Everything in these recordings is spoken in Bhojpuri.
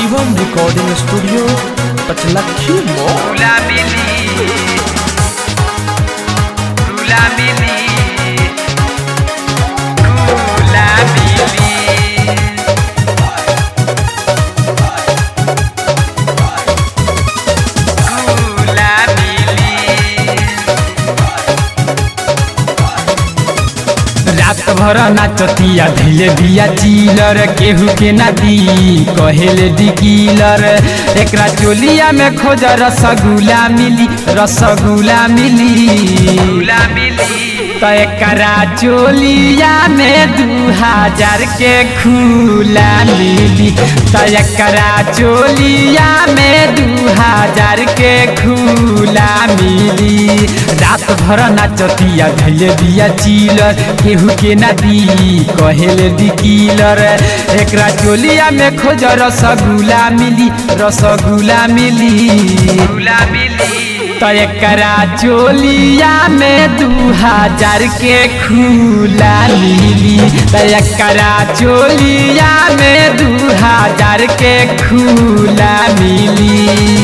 Shivam recording studio Pachlakhi mall Gula Mili Gula Mili Gula Mili Gula Mili रात भर नाचतिया धैले बिया चिलर केहू के ना दी कहेले डिकीलर एकरा चोलिया में खोज रसगुल्ला मिली रसगुल्ला मिली Gula Mili तो एकरा चोलिया में दू हजार के खुला मिली तो एकरा चोलिया में दू हजार के खुला मिली रात भर नाचतिया धैले बिया चिलर केहू के ना दी कहेले डिकीलर एकरा चोलिया में खोज रसगुल्ला मिली रसगुल्ला मिली Gula Mili तो एकरा चोलिया में दू हजार के खुला मिली तो एकरा चोलिया में दू हजार के खुला मिली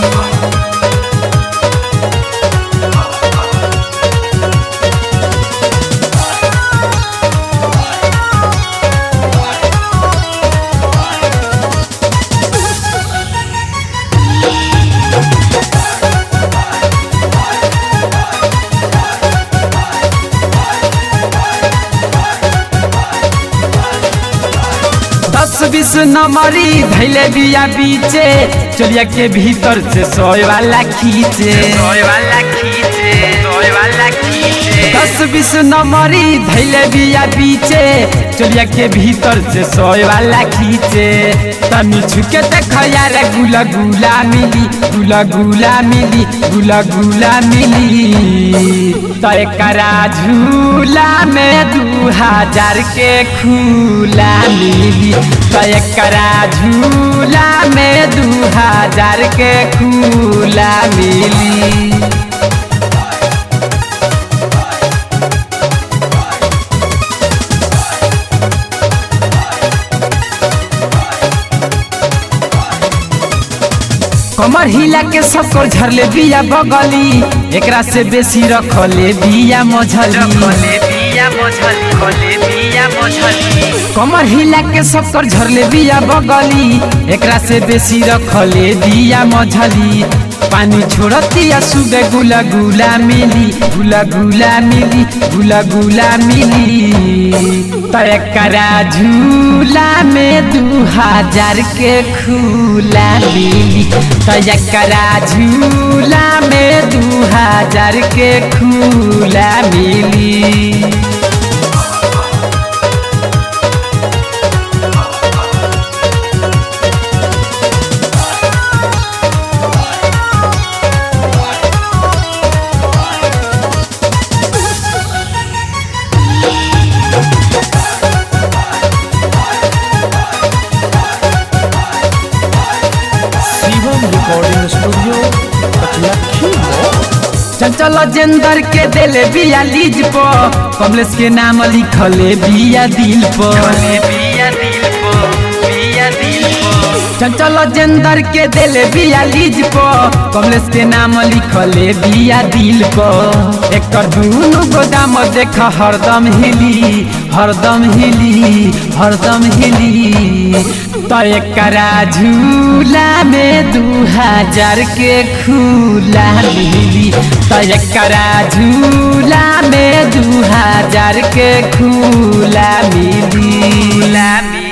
दस बीस नंबरी धैले बिया बीचे चोलिया के भीतर से सोए वाला खींचे Soy bala quite Soy bala quite दस बीस नंबरी धैले बिया बीचे चोलिया के भीतर से सोए वाला खींचे तनी छुके देख यार गुला गुला मिली गुला गुला मिली गुला गुला मिली तो एकरा झूला में दू हजार के खुला मिली तो एकरा झूला में दू हजार के खुला मिली कमर हिला के सबकर झरले बिया बगली एकरा से बेसी रखले बिया मझली Kole biya mochali Kole biya mochali कमर हिला के सबकर झरले बिया बगली एकरा से बेसी रखले बिया मझली पानी छोड़तिया सुबे गुला गुला मिली गुला गुला मिली गुला गुला मिली तो एकरा झूला में दू हजार के खुला मिली तो एकरा झूला में दू हजार के खुला मिली Shivam recording studio Pachlakhi mall चंचल जेंदर के देले बिया लीज प कमलेश के नाम लिखले बिया दिल प Kole biya dil po Biya dil po चंचल जेंदर के देले बिया लीज प कमलेश के नाम लिखले बिया दिल प एकर दुनु गोदाम देख हरदम हिली हरदम हिली हरदम हिली तो एकरा झूला में दू हजार के खुला मिली तो एकरा झूला में दू हजार के खुला मिली Lami